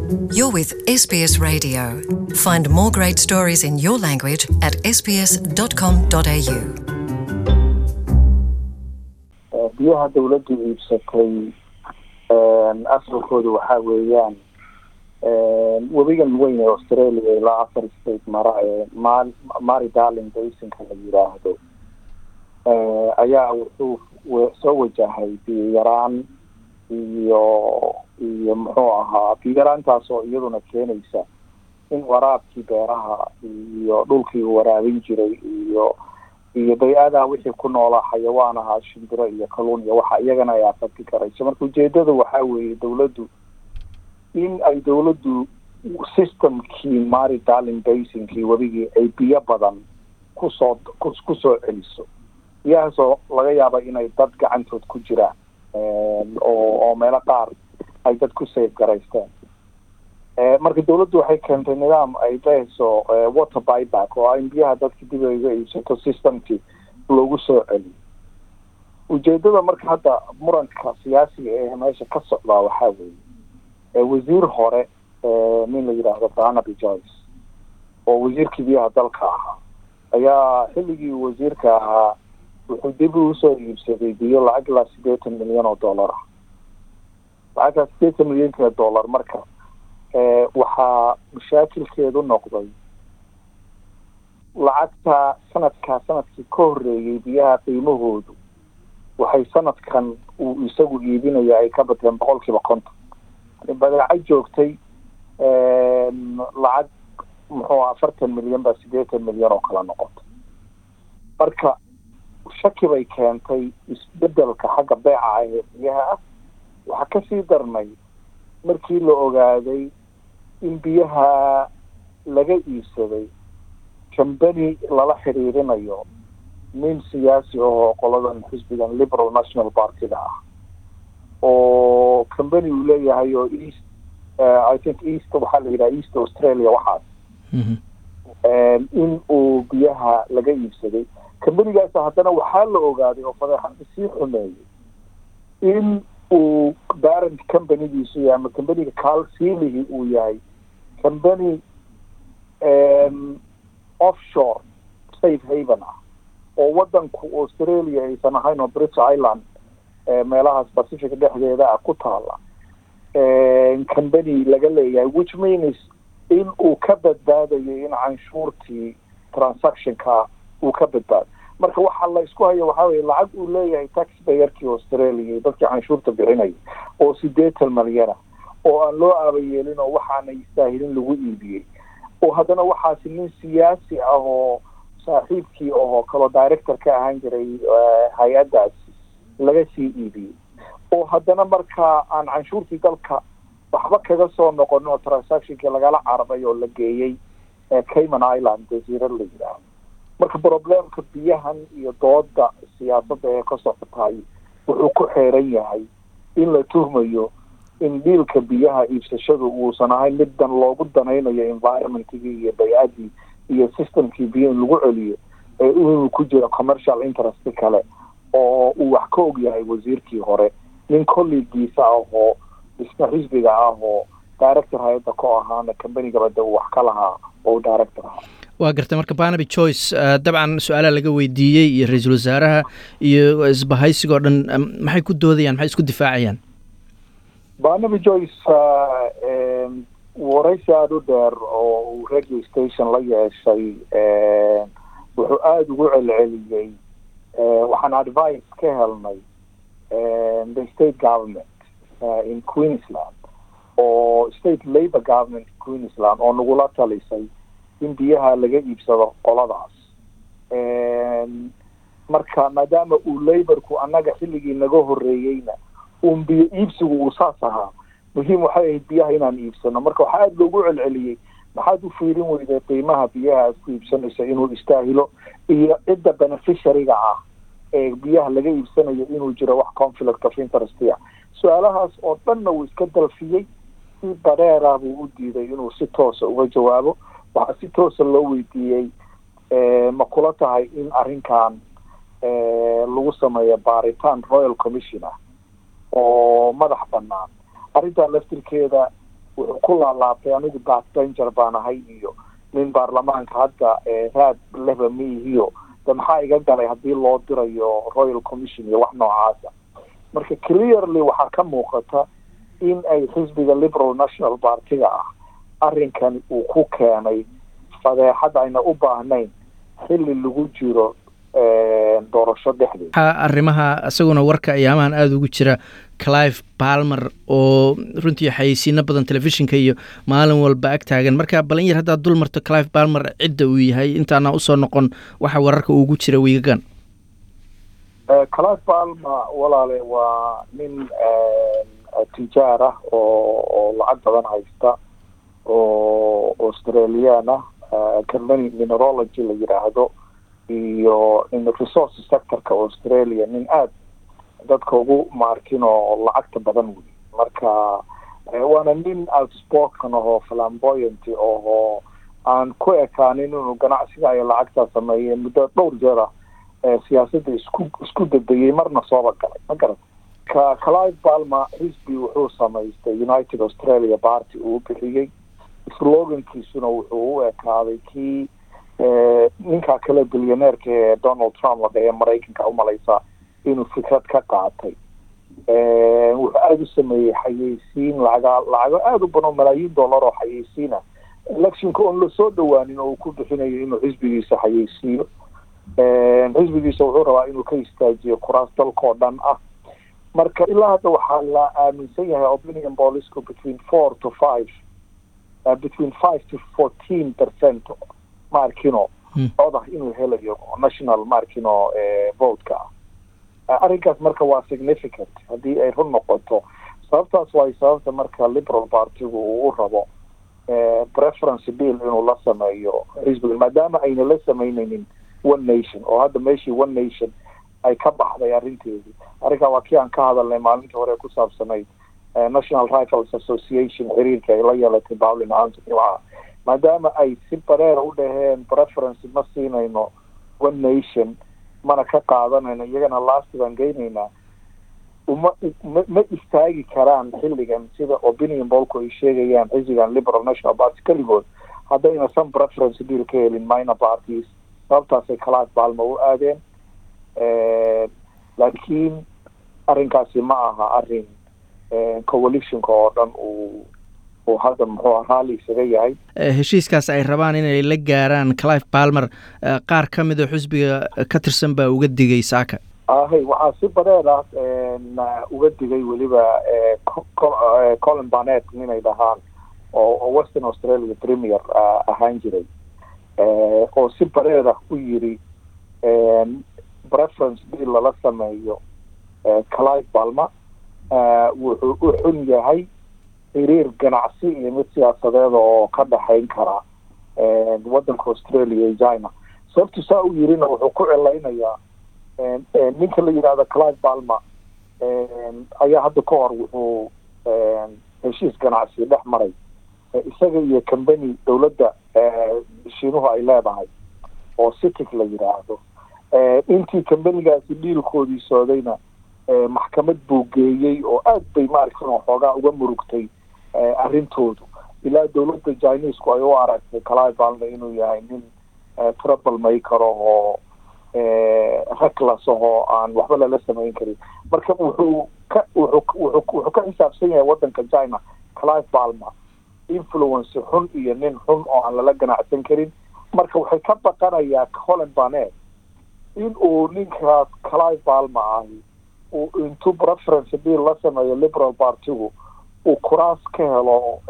You're with SBS Radio. Find more great stories in your language at sbs.com.au. biyaha dawladdu iibsatay asalkoodu waxaa weeyaan webigan weyn ee australia ilaa afar state mara ee ma- mari darling basinka la yiraahdo ayaa wuxuu we- soo wajahay biyo yaraan iyo iyo muxuu ahaa biyo yaraantaas oo iyaduna keenaysa in waraabkii beeraha iyo dhulkii uu waraabin jiray iyo iyo bay-adaa wixii ku noolaa xayawaan ahaa shimbiro iyo kaluun iyo waxa iyagana ay afaki karayso marka ujeedada waxaa weeye dawladdu in ay dawladdu systemkii mari darling basinkii webigii ay biyo badan kusoo ku kusoo celiso biyahaasoo laga yaaba inay dad gacantood ku jiraan oo oo meelo qaar ay dad ku safe garaysteen marka dawladdu waxay keentay nidaam ay dhehayso water buyback oo in biyaha dadka dib ay uga iibsato systemkii loogu soo celiyo ujeedada marka hadda muranka siyaasiga ee meesha ka socdaa waxaa weeye wasiir hore nin la yidhaahdo barnaby joyce oo wasiirkii biyaha dalka ahaa ayaa xilligii wasiirka ahaa wuxuu dib usoo iibsaday biyo lacag ilaa sideetan milyan oo dollar ah lacagtaa sideetan milyanka dollar marka waxaa mashaakilkeedu noqday lacagta sanadkaa sanadkii ka horeeyey biyaha qiimahoodu waxay sanadkan uu isagu iibinaya ay ka bateen boqol kiiba konton badeeco joogtay lacag muxuu afartan milyan baa sideetan milyan oo kala noqotay marka shaki bay keentay isbedelka xagga beeca ah ee biyaha ah waxaa kasii darnay markii la ogaaday in biyaha laga iibsaday cambany lala xiriirinayo nin siyaasi ahoo qoladan xisbigan liberal national partyga ah oo cambany uu leeyahay oo east i think east waxaa la yidhaha east australia waxaas in uu biyaha laga iibsaday cambanigaas haddana waxaa la ogaaday oo fadeexada sii xumeeyay in uu barent companygiisu yahay ama cambaniga calsilihii uu yahay cambany offshore safe haven ah oo wadanku australia aysan ahayn oo british island meelahaas pacific dhexdeeda ah ku taala cambany laga leeyahay which means in uu ka badbaadayo in canshuurtii transactionka uu ka badbaado marka waxaa la isku haya waxaa weye lacag uu leeyahay taxpayerkii australia iyo dadkii canshuurta bixinaya oo sideetan malyana oo aan loo aabayeelin oo waxaana istaahilin lagu iibiyey oo haddana waxaasi nin siyaasi ah oo saaxiibkii oo kaloo director ka ahaan jiray hay-addaasi laga sii iibiyey oo haddana markaa aan canshuurtii dalka waxba kaga soo noqon oo transactionkii lagala carabay oo la geeyey cayman island jasiirad la yidhaahdo marka problemka biyahan iyo dooda siyaasadda ee ka socotay wuxuu ku xeeran yahay in la tuhmayo in dhiilka biyaha iibsashadu uusan ahayn mid dan loogu danaynayo environmentigii iyo bay-adii iyo systemkii biyo in lagu celiyo inuu ku jiro commercial interest kale oo uu wax ka og yahay wasiirkii hore nin collegiisa ah oo isna xisbiga ah oo director hay-adda ko ahaana combanigabada uu wax ka lahaa oo director ahaa waa gartay marka barnaby joyce dabcan su-aalaha laga weydiiyey iyo ra-iisul wasaaraha iyo isbahaysiga o dhan maxay ku doodayaan maxay isku difaacayaan barnaby joyce waraysi aada u dheer oo uu radio station la yeeshay wuxuu aada ugu celceliyey waxaan advice ka helnay the state government in queensland oo state labour government queensland oo nagula talisay in biyaha laga iibsado qoladaas marka maadaama uu laborku annaga xilligii naga horeeyeyna uun biyo iibsigu uu saas ahaa muhiim waxay ahayd biyaha inaan iibsano marka waxaa aada loogu celceliyey maxaad u fiirin weyday qiimaha biyaha aad ku iibsanayso inuu istaahilo iyo cidda beneficiaryga ah ee biyaha laga iibsanayo inuu jiro wax conflict of interest ah su-aalahaas oo dhanna uu iska dalfiyey si bareera buu u diiday inuu si toosa uga jawaabo waxaa si toosa loo weydiiyey ma kula tahay in arrinkan lagu sameeyo baaritaan royal commission ah oo madax banaan arrintan laftirkeeda wuxuu ku laalaabtay anigu backbencher baan ahay iyo nin baarlamaanka hadda raad leba miihiyo de maxaa iga galay haddii loo dirayo royal commission iyo wax noocaasa marka clearly waxaa ka muuqata in ay xisbiga liberal national partiga ah arrinkani uu ku keenay fadeexad ayna u baahnayn xilli lagu jiro doorasho dhexdeed waxaa arrimaha isaguna warka ayaamahan aada ugu jira clive balmer oo runtii xayeysiino badan telefishinka iyo maalin walba ag taagan marka balin yar haddaad dul marto clive balmer cidda uu yahay intaana usoo noqon waxa wararka ugu jira wiigagan clive balmer walaale waa nin tijaar ah oo oo lacag badan haysta oo australian ah company minerology la yidhaahdo iyo in resource sectorka australia nin aada dadka ugu maarkin oo lacagta badan wey marka waana nin outspoken ahoo flamboyant oo aan ku ekaanin inuu ganacsiga ay lacagtaa sameeyeen muddo dhowr jeer ah siyaasadda isku isku dadayay marna sooba galay ma garat ka clive balmer xisbi wuxuu samaystay united australia party uu bixiyey slogankiisuna wuxuu u ekaaday kii ninkaa kale bilyaneerka ee donald trump la dhahe maraykanka umalaysa inuu fikrad ka qaatay wuxuu aada u sameeyey xayeysiin lacaga lacago aada u badan malaayiin dollar oo xayeysiina electionka oon lasoo dhawaanin oo uu ku bixinayo inuu xisbigiisa xayeysiiyo xisbigiisa wuxuu rabaa inuu ka istaajiyo kuraas dalka oo dhan ah marka ilaa hadda waxaa la aaminsan yahay opinion bolisku between four to five uh, between five to fourteen percent maarkino codah inuu helayo national maarkino votka ah arrinkaas marka waa significant haddii ay run noqoto sababtaas waay sababta marka liberal partigu uu u rabo preference bill inuu la sameeyo xisbiga maadaama ayna la sameyneynin one nation oo hadda meeshii one nation ay ka baxday arrinteedii arrinkaa waa kii aan ka hadalnay maalintii hore ku saabsanayd national rifles association xiriirka ay la yeelatay bowlin antony waa maadaama ay si bareera u dhaheen preference ma siinayno one nation mana ka qaadanayno iyagana lasti baan geynaynaa uma ma ma istaagi karaan xilligan sida opinion bolku ay sheegayaan xisbigan liberal national party keligood haddayna some preference deal ka helin minor parties sababtaasay kalaas baalma u aadeen laakiin arrinkaasi ma aha arrin coalitionka oo dhan uu uu hadda muxuu raalli isaga yahay heshiiskaas ay rabaan inay la gaaraan clive balmer qaar ka mid a xusbiga ka tirsan baa uga digay saaka ahay waxaa si bareer ah uga digay weliba colin barnet inay dhahaan oo western australia premier ahaan jiray oo si bareer ah u yiri preference bill lala sameeyo clive balmer wuxuu u xun yahay xiriir ganacsi iyo mid siyaasadeed oo ka dhexayn kara waddanka australia iyo china sababtu saa u yirina wuxuu ku celaynayaa ninka la yidhahda clive balmer ayaa hadda ka hor wuxuu heshiis ganacsi dhex maray isaga iyo company dowladda shiinuhu ay leedahay oo citic la yidhaahdo intii companigaasi dhiilkoodii socdayna maxkamad buu geeyey oo aad bay maaragtan xoogaa uga murugtay arrintoodu ilaa dowladda chinesku ay u aragtay clive balmer inuu yahay nin trouble maker oo reckless ahoo aan waxba lala samayn karin marka wuxuu ka wuxuu wuxuu ka xisaabsan yahay waddanka china clive balmer influence xun iyo nin xun oo aan lala ganacsan karin marka waxay ka baqanayaa colin barnet in uu ninkaas clive balmer ahi uu intuu preference bill la sameeyo liberal partigu uu kuraas ka helo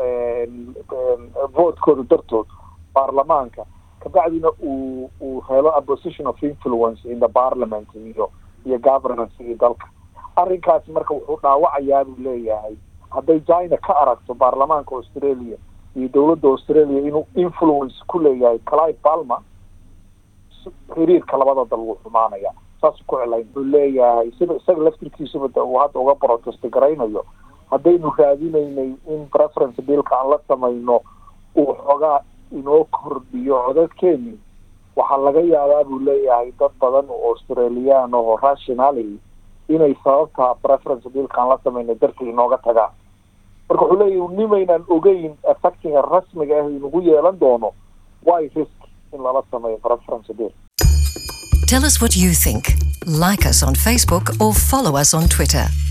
votekooda dartood baarlamaanka kabacdina uu uu helo a position of influence in the parliament iyo iyo governance iyo dalka arrinkaasi marka wuxuu dhaawacayaa buu leeyahay hadday china ka aragto baarlamaanka australia iyo dowladda australia inuu influence ku leeyahay clive balmer xiriirka labada dal wuu xumaanaya saasuu ku celayn wuxuu leeyahay sida isaga laftirkiisuba uu hadda uga protest garaynayo haddaynu raadinaynay in preference billka aan la samayno uu xoogaa inoo kordhiyo codadkeeni waxaa laga yaabaa buu leeyahay dad badan oo australian oo rationally inay sababta preference billka aan la samayno dartii inooga tagaan marka wuxuu leeyahy nimaynaan ogeyn effectiga rasmiga ah inagu yeelan doono why risk in lala sameeyo preference deal Tell us what you think. Like us on Facebook or follow us on Twitter.